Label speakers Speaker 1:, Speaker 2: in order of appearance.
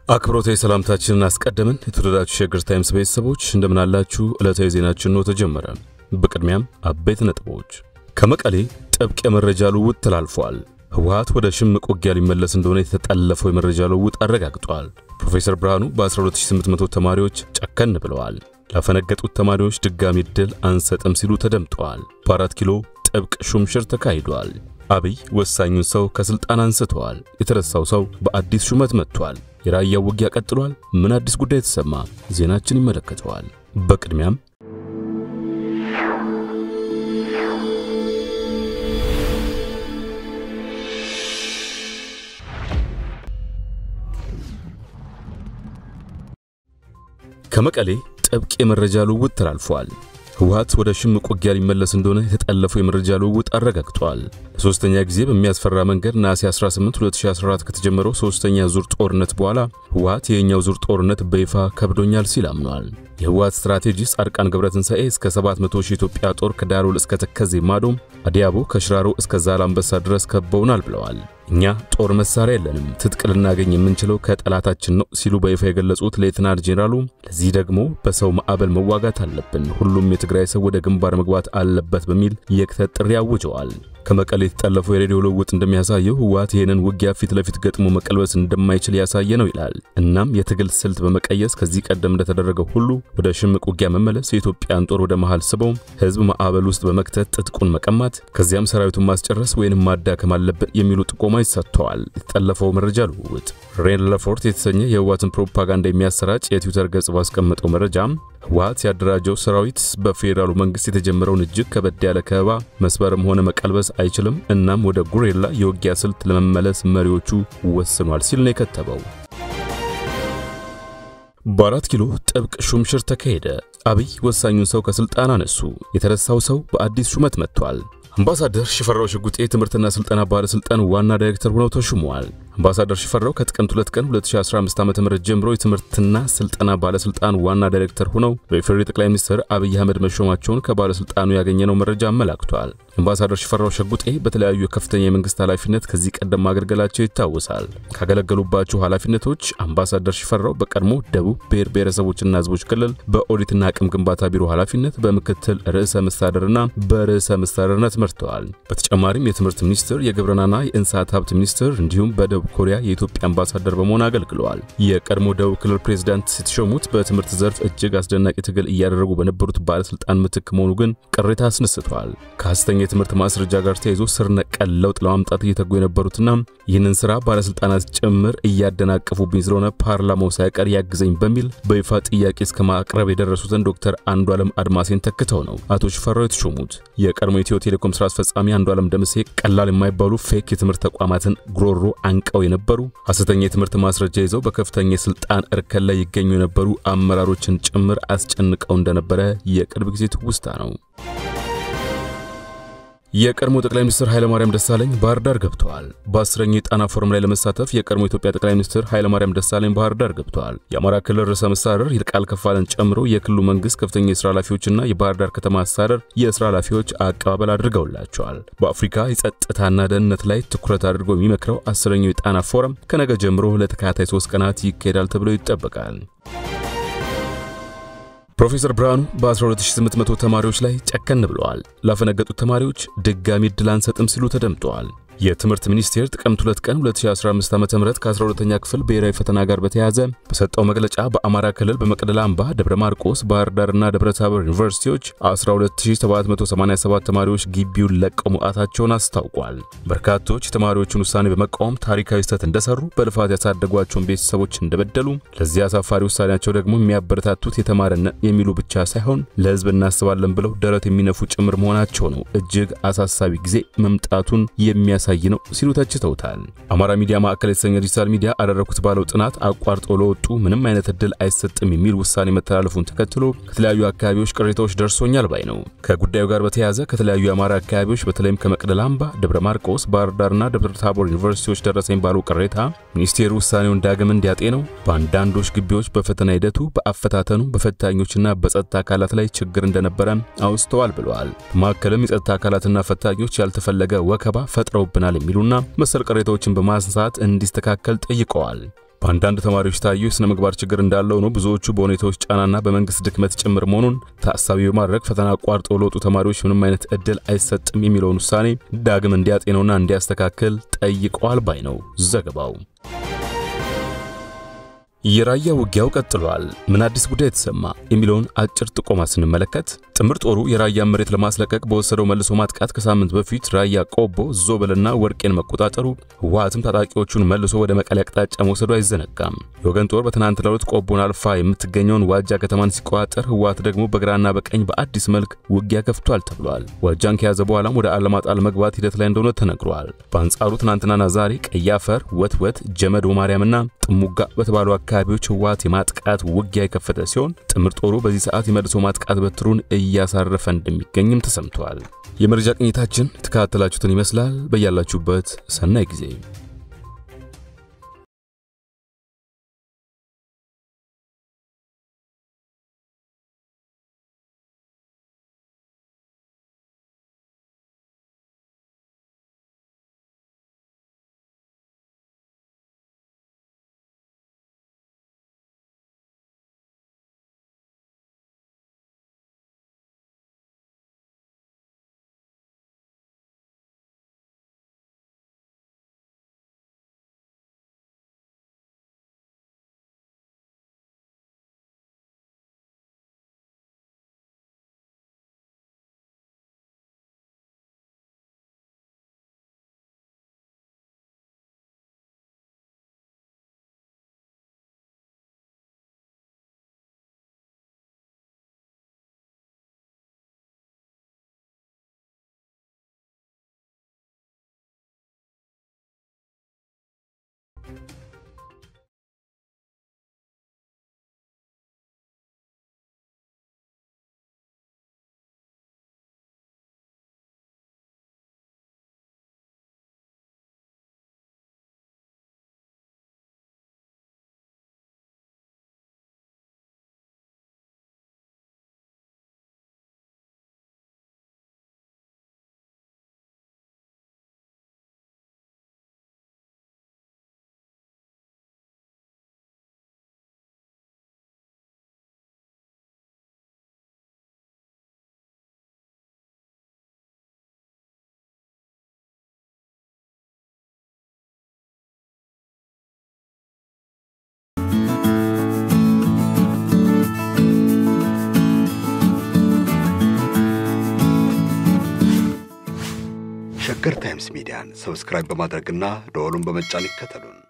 Speaker 1: አክብሮታዊ ሰላምታችንን አስቀደምን። የተወደዳችሁ ሸገር ታይምስ ቤተሰቦች እንደምን አላችሁ? ዕለታዊ ዜናችን ነው ተጀመረ። በቅድሚያም አበይት ነጥቦች። ከመቀሌ ጥብቅ የመረጃ ልውውጥ ተላልፏል። ህወሓት ወደ ሽምቅ ውጊያ ሊመለስ እንደሆነ የተጠለፈው የመረጃ ልውውጥ አረጋግጧል። ፕሮፌሰር ብርሃኑ በ12800 ተማሪዎች ጨከን ብለዋል። ላፈነገጡት ተማሪዎች ድጋሚ ዕድል አንሰጥም ሲሉ ተደምጠዋል። በአራት ኪሎ ጥብቅ ሹምሽር ተካሂዷል። አብይ ወሳኙን ሰው ከስልጣን አንስተዋል። የተረሳው ሰው በአዲስ ሹመት መጥቷል። የራያው ውጊያ ቀጥሏል። ምን አዲስ ጉዳይ ተሰማ? ዜናችን ይመለከተዋል። በቅድሚያም ከመቀሌ ጥብቅ የመረጃ ልውውጥ ተላልፏል። ህወሓት ወደ ሽምቅ ውጊያ ሊመለስ እንደሆነ የተጠለፈው የመረጃ ልውውጥ አረጋግጧል። ለሶስተኛ ጊዜ በሚያስፈራ መንገድ ነሐሴ 18 2014 ከተጀመረው ሶስተኛ ዙር ጦርነት በኋላ ህወሓት የኛው ዙር ጦርነት በይፋ ከብዶኛል ሲል አምኗል። የህወሓት ስትራቴጂስት ጻድቃን ገብረትንሳኤ እስከ 700 ሺህ ኢትዮጵያ ጦር ከዳሎል እስከ ተከዜ ማዶ፣ አዲያቦ ከሽራሮ እስከ ዛላምበሳ ድረስ ከበውናል ብለዋል። እኛ ጦር መሳሪያ የለንም፣ ትጥቅ ልናገኝ የምንችለው ከጠላታችን ነው ሲሉ በይፋ የገለጹት ሌትናንት ጄኔራሉ ለዚህ ደግሞ በሰው ማዕበል መዋጋት አለብን፣ ሁሉም የትግራይ ሰው ወደ ግንባር መግባት አለበት በሚል የክተት ጥሪ አውጀዋል። ከመቀሌ የተጠለፈው የሬዲዮ ልውውጥ እንደሚያሳየው ህወሓት ይህንን ውጊያ ፊት ለፊት ገጥሞ መቀልበስ እንደማይችል ያሳየ ነው ይላል። እናም የትግል ስልት በመቀየስ ከዚህ ቀደም እንደተደረገው ሁሉ ወደ ሽምቅ ውጊያ መመለስ፣ የኢትዮጵያን ጦር ወደ መሃል ስበው ህዝብ ማዕበል ውስጥ በመክተት ትጥቁን መቀማት፣ ከዚያም ሰራዊቱን ማስጨረስ ወይንም ማዳከም አለብን የሚሉ ጥቆማዎች ሰጥተዋል። የተጠለፈው መረጃ ልውውጥ ሬን ለፎርት የተሰኘ የህወሓትን ፕሮፓጋንዳ የሚያሰራጭ የትዊተር ገጽ ባስቀመጠው መረጃም ህወሓት ያደራጀው ሰራዊት በፌዴራሉ መንግስት የተጀመረውን እጅግ ከበድ ያለ ከበባ መስበርም ሆነ መቀልበስ አይችልም። እናም ወደ ጉሬላ የውጊያ ስልት ለመመለስ መሪዎቹ ወስኗል ሲል ነው የከተበው። በአራት ኪሎ ጥብቅ ሹምሽር ተካሄደ። አብይ ወሳኙን ሰው ከስልጣን አነሱ። የተረሳው ሰው በአዲስ ሹመት መጥቷል። አምባሳደር ሽፈራው ሽጉጤ የትምህርትና ስልጠና ባለስልጣን ዋና ዳይሬክተር ሆነው ተሹመዋል። አምባሳደር ሽፈራው ከጥቅምት 2 ቀን 2015 ዓ.ም ጀምሮ የትምህርትና ስልጠና ባለስልጣን ዋና ዳይሬክተር ሆነው በኢፌዴሪ ጠቅላይ ሚኒስትር አብይ አህመድ መሾማቸውን ከባለስልጣኑ ያገኘነው መረጃ አመላክቷል። አምባሳደር ሽፈራው ሽጉጤ በተለያዩ የከፍተኛ የመንግስት ኃላፊነት ከዚህ ቀደም ማገልገላቸው ይታወሳል። ካገለገሉባቸው ኃላፊነቶች አምባሳደር ሽፈራው በቀድሞ ደቡብ ብሔር ብሔረሰቦችና ህዝቦች ክልል በኦዲትና አቅም ግንባታ ቢሮ ኃላፊነት በምክትል ርዕሰ መስተዳድርና በርዕሰ መስተዳድርነት መርተዋል። በተጨማሪም የትምህርት ሚኒስትር፣ የግብርናና የእንስሳት ሀብት ሚኒስትር እንዲሁም በደቡብ ኮሪያ የኢትዮጵያ አምባሳደር በመሆን አገልግለዋል። የቀድሞ ደቡብ ክልል ፕሬዝዳንት የተሾሙት በትምህርት ዘርፍ እጅግ አስደናቂ ትግል እያደረጉ በነበሩት ባለስልጣን ምትክ መሆኑ ግን ቅሬታ አስነስቷል። ከሐሰተኛ የትምህርት ማስረጃ ጋር ተያይዞ ስር ነቀል ለውጥ ለማምጣት እየተጉ የነበሩትና ይህንን ስራ ባለስልጣናት ጭምር እያደናቀፉብኝ ስለሆነ ፓርላማው ሳይቀር ያግዘኝ በሚል በይፋ ጥያቄ እስከ ማቅረብ የደረሱትን ዶክተር አንዱዓለም አድማሴን ተክተው ነው አቶ ሽፈራው የተሾሙት። የቀድሞ ኢትዮ ቴሌኮም ስራ አስፈጻሚ አንዱዓለም ደምሴ ቀላል የማይባሉ ፌክ የትምህርት ተቋማትን ጉሮሮ አንቀው የነበሩ ሐሰተኛ የትምህርት ማስረጃ ይዘው በከፍተኛ የስልጣን እርከን ላይ ይገኙ የነበሩ አመራሮችን ጭምር አስጨንቀው እንደነበረ የቅርብ ጊዜ ትውስታ ነው። የቀድሞ ጠቅላይ ሚኒስትር ኃይለማርያም ደሳለኝ ባህር ዳር ገብተዋል። በአስረኛው የጣና ፎረም ላይ ለመሳተፍ የቀድሞ ኢትዮጵያ ጠቅላይ ሚኒስትር ኃይለማርያም ደሳለኝ ባህር ዳር ገብተዋል። የአማራ ክልል ርዕሰ መስተዳድር ይልቃል ከፋለን ጨምሮ የክልሉ መንግስት ከፍተኛ የስራ ኃላፊዎችና የባህር ዳር ከተማ አስተዳደር የስራ ኃላፊዎች አቀባበል አድርገውላቸዋል። በአፍሪካ የጸጥታና ደህንነት ላይ ትኩረት አድርጎ የሚመክረው አስረኛው የጣና ፎረም ከነገ ጀምሮ ለተከታታይ ሶስት ቀናት ይካሄዳል ተብሎ ይጠበቃል። ፕሮፌሰር ብርሃኑ በ12800 ተማሪዎች ላይ ጨከን ብለዋል። ላፈነገጡት ተማሪዎች ድጋሚ ዕድል አንሰጥም ሲሉ ተደምጠዋል። የትምህርት ሚኒስቴር ጥቅምት 2 ቀን 2015 ዓ.ም ከ12ኛ ክፍል ብሔራዊ ፈተና ጋር በተያያዘ በሰጠው መግለጫ በአማራ ክልል በመቅደላ አምባ፣ ደብረ ማርቆስ፣ ባህር ዳርና ደብረ ታቦር ዩኒቨርሲቲዎች 12787 ተማሪዎች ግቢውን ለቀው መውጣታቸውን አስታውቋል። በርካቶች የተማሪዎቹን ውሳኔ በመቃወም ታሪካዊ ስህተት እንደሰሩ፣ በልፋት ያሳደጓቸውን ቤተሰቦች እንደበደሉ፣ ለዚህ አሳፋሪ ውሳኔያቸው ደግሞ የሚያበረታቱት የተማረነ የሚሉ ብቻ ሳይሆን ለሕዝብ እናስባለን ብለው ደረት የሚነፉ ጭምር መሆናቸው ነው እጅግ አሳሳቢ ጊዜ መምጣቱን የሚያሳይ ነው ሲሉ ተችተውታል። አማራ ሚዲያ ማዕከል የተሰኘ ዲጂታል ሚዲያ አደረኩት ባለው ጥናት አቋርጦ ለወጡ ምንም አይነት እድል አይሰጥም የሚል ውሳኔ መተላለፉን ተከትሎ ከተለያዩ አካባቢዎች ቅሬታዎች ደርሶኛል ባይ ነው። ከጉዳዩ ጋር በተያያዘ ከተለያዩ የአማራ አካባቢዎች በተለይም ከመቅደላ አምባ፣ ደብረ ማርቆስ፣ ባህር ዳርና ደብረ ታቦር ዩኒቨርሲቲዎች ደረሰኝ ባለው ቅሬታ ሚኒስቴሩ ውሳኔውን ዳግም እንዲያጤነው በአንዳንዶች ግቢዎች በፈተና ሂደቱ፣ በአፈታተኑ፣ በፈታኞችና በጸጥታ አካላት ላይ ችግር እንደነበረ አውስተዋል ብለዋል። በማዕከልም የጸጥታ አካላትና ፈታኞች ያልተፈለገ ወከባ ፈጥረው ብናል የሚሉና መሰል ቅሬታዎችን በማንሳት እንዲስተካከል ጠይቀዋል። በአንዳንድ ተማሪዎች ታየው የሥነ ምግባር ችግር እንዳለው ነው። ብዙዎቹ በሁኔታዎች ጫናና በመንግስት ድክመት ጭምር መሆኑን ታሳቢ በማድረግ ፈተና አቋርጠው ለወጡ ተማሪዎች ምንም አይነት እድል አይሰጥም የሚለውን ውሳኔ ዳግም እንዲያጤነውና እንዲያስተካክል ጠይቀዋል ባይ ነው ዘገባው። የራያ ውጊያው ቀጥሏል። ምን አዲስ ጉዳይ የተሰማ የሚለውን አጭር ጥቆማ ስንመለከት ጥምር ጦሩ የራያን መሬት ለማስለቀቅ በወሰደው መልሶ ማጥቃት ከሳምንት በፊት ራያ ቆቦ፣ ዞበልና ወርቄን መቆጣጠሩ፣ ህወሓትም ታጣቂዎቹን መልሶ ወደ መቀሌ አቅጣጫ መውሰዱ አይዘነጋም። የወገን ጦር በትናንትናው ዕለት ቆቦን አልፋ የምትገኘውን ዋጃ ከተማን ሲቆጣጠር፣ ህወሓት ደግሞ በግራና በቀኝ በአዲስ መልክ ውጊያ ከፍቷል ተብሏል። ዋጃን ከያዘ በኋላም ወደ አለማጣ ለመግባት ሂደት ላይ እንደሆነ ተነግሯል። በአንጻሩ ትናንትናና ዛሬ ቀያፈር፣ ወትወት፣ ጀመዶ ማርያምና ጥሙጋ በተባሉ አካባቢዎች ህወሓት የማጥቃት ውጊያ የከፈተ ሲሆን ጥምር ጦሩ በዚህ ሰዓት የመልሶ ማጥቃት በትሩን እያሳረፈ እንደሚገኝም ተሰምቷል። የመረጃ ቅኝታችን የተከታተላችሁትን ይመስላል። በያላችሁበት ሰናይ ጊዜ
Speaker 2: ሸገር ታይምስ ሚዲያን ሰብስክራይብ በማድረግና ደወሉን በመጫን ይከተሉን።